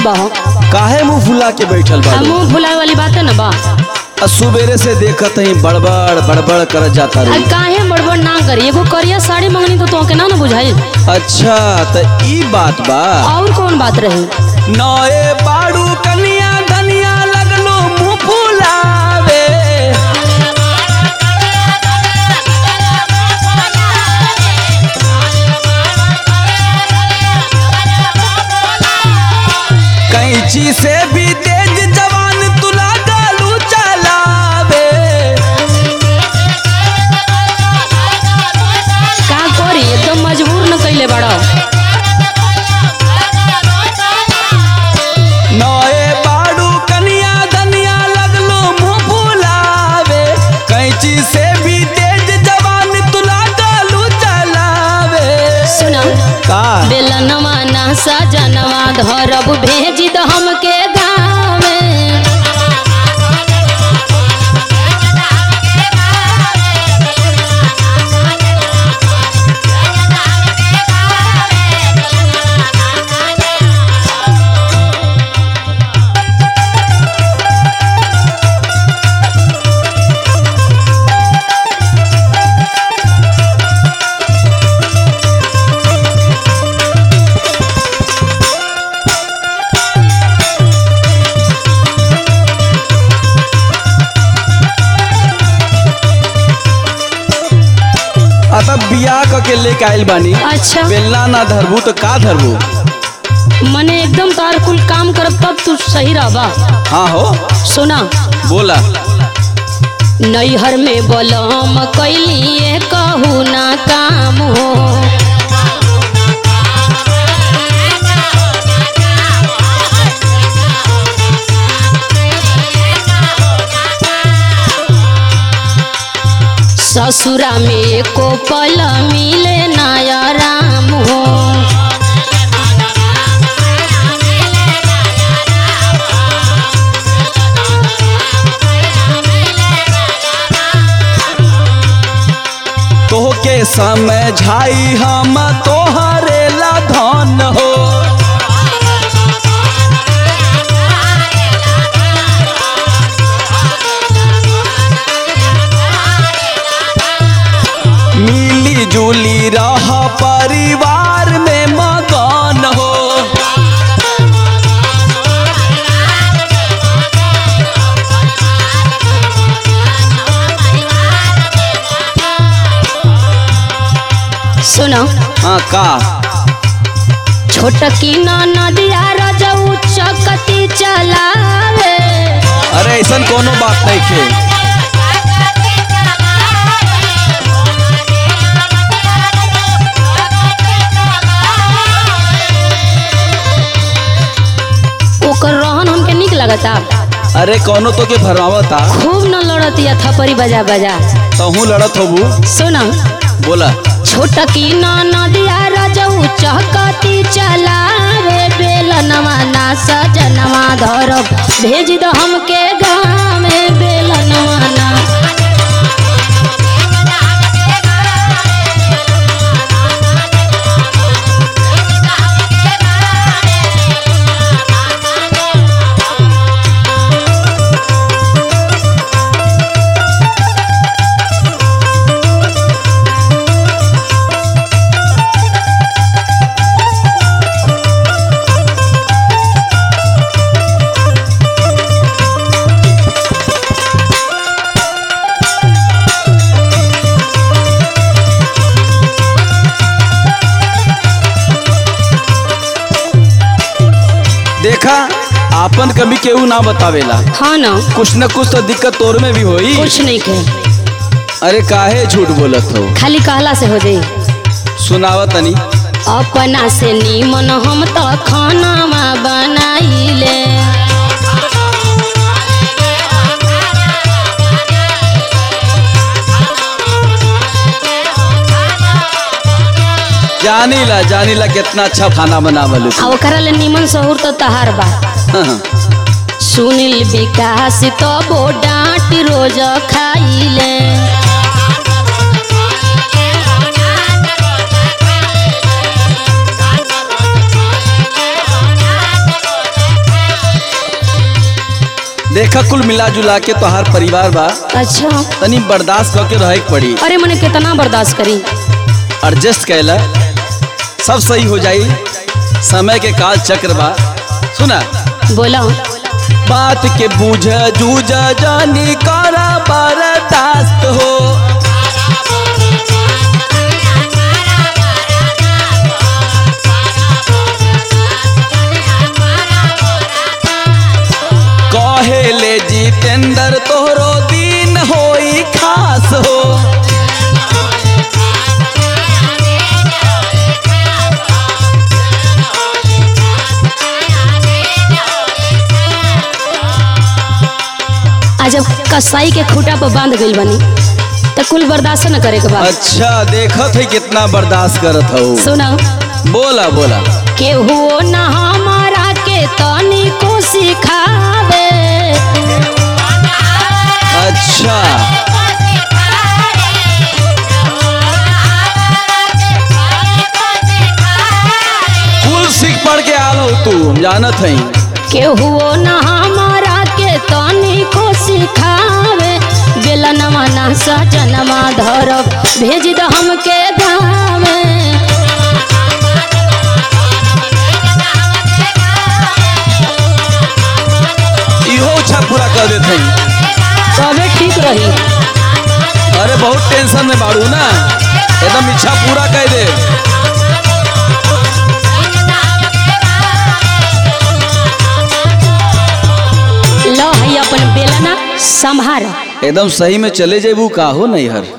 बा हो काहे मुंह फुला के बैठल आ, बाड़ू मुंह फुलाए वाली बात है ना बा आ सुबेरे से देखत ही बड़बड़ बड़बड़ कर जाता आ, रही काहे बड़बड़ ना करी एगो करिया साड़ी मंगनी तो तोके ना ना बुझाई अच्छा त ई बात बा और कौन बात रही नए बाड़ू कनिया धनिया लगलो मुंह फुलावे कैंची से भी तेज जवान तुला गालू चलावे का करी एकदम मजबूर न कैले बड़ा नए बाड़ू कनिया धनिया लगलो मुंह फुलावे कैंची से भी तेज जवान तुला गालू चलावे सुना का बेलनवा ना सजनवा धरब भेज द हमके गाँव में आ तब बियाह क के लेके आइल बानी अच्छा बेलना ना धरबू तो का धरबू मने एकदम तार कुल काम करब तब तू सही रहबा हाँ हो सुना बोला नैहर में बलम कैलिए कहू ना काम हो ससुरा में एको पल मिले नया राम हो तोहके समझाई हम तोहरे ला धन हो मिली जुली रह परिवार में मगन हो सुनो हाँ का छोटकी नदिया रजऊ चकती चलावे अरे ऐसा कोनो बात नहीं खे ओकर रहन हमके निक लगता अरे कोनो तो के भरमावता खूब न लड़तिया थपरी बजा बजा तहू लड़त होबू सुनो बोला छोटकी नदिया रजऊ चकती चलावे बेलनवा ना सजनवा धरब भेज दो हमके गाँव में बेलनवा ना देखा आपन कभी केहू ना बतावेला हाँ ना कुछ न कुछ तो दिक्कत तोर में भी होई कुछ नहीं के अरे काहे झूठ बोलत हो खाली कहला से हो जाई सुनावा तनी अपना से नीमन हम तो खानावा बनाइले जानीला जानीला कितना अच्छा खाना बनावल आ ओकरा ले नीमन सहूर तो तहार बा सुनील विकास तो बो डांट रोज खाइले देखा कुल मिला जुला के तोहार परिवार बा अच्छा तनी बर्दाश्त करके रहे के पड़ी अरे मने कितना बर्दाश्त करी एडजस्ट कैला सब सही हो जाई समय के काल चक्र बा सुना बोला बात के बूझ जूझ जानी करा बर्दाश्त हो कहे ले जितेंद्र तोहरो दिन होई खास हो आज जब कसाई के खूटा पर बांध गइल बनी तो कुल बर्दाश्त न करे के बाद अच्छा देखत है कितना बर्दाश्त करत हो सुना बोला बोला केहू न हमारा के तनी को सिखावे अच्छा कुल सीख पढ़ के आल हो तू हम जानत हई केहू न हमारा के तनी को सिखावे बेलनवा ना सजनवा धरब भेज द हमके धामे इहो इच्छा पूरा कर देते हई तबे ठीक रही अरे बहुत टेंशन में बाड़ू ना एकदम इच्छा पूरा कर दे लो है अपन बेलना संभार एकदम सही में चले जेबू का हो नहीं हर